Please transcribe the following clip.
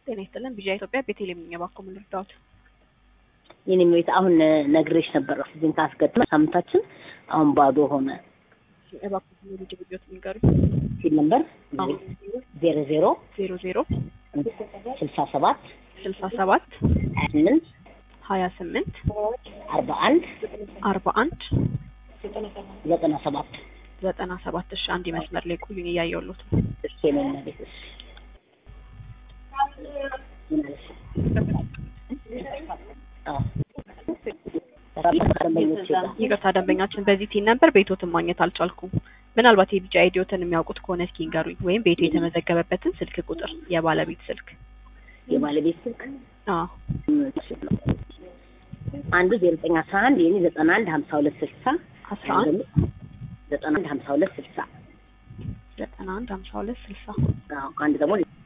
ጤና ይስጥልን። ቢዣ ኢትዮጵያ ቤቴሌም ነኝ። እባክዎ ምን ልርዳዎት? የኔ ቤት አሁን ነግሬሽ ነበር ኦክሲጅን ካስገጥመ ሳምንታችን አሁን ባዶ ሆነ። እባክዎ ልጅ ብዮት ንገሩኝ። ሲል ነበር ዜሮ ዜሮ ዜሮ ዜሮ ስልሳ ሰባት ስልሳ ሰባት ሀያ ስምንት ሀያ ስምንት አርባ አንድ አርባ አንድ ዘጠና ሰባት ዘጠና ሰባት እሺ፣ አንድ መስመር ላይ ቆዩኝ፣ እያየሁሎት ነው። እሺ የኔ ቤት እሺ ይቅርታ ደንበኛችን በዚህ ቲን ነበር ቤቶትን ማግኘት አልቻልኩም። ምናልባት የቢጫ አይዲዮትን የሚያውቁት ከሆነ እስኪ ንገሩኝ፣ ወይም ቤቱ የተመዘገበበትን ስልክ ቁጥር የባለቤት ስልክ። የባለቤት ስልክ አዎ አንዱ ዜሮ ዘጠኝ አስራ አንድ የኔ ዘጠና አንድ ሀምሳ ሁለት ስልሳ አስራ አንድ ዘጠና አንድ ሀምሳ ሁለት ስልሳ ዘጠና አንድ ሀምሳ ሁለት ስልሳ አንድ ደግሞ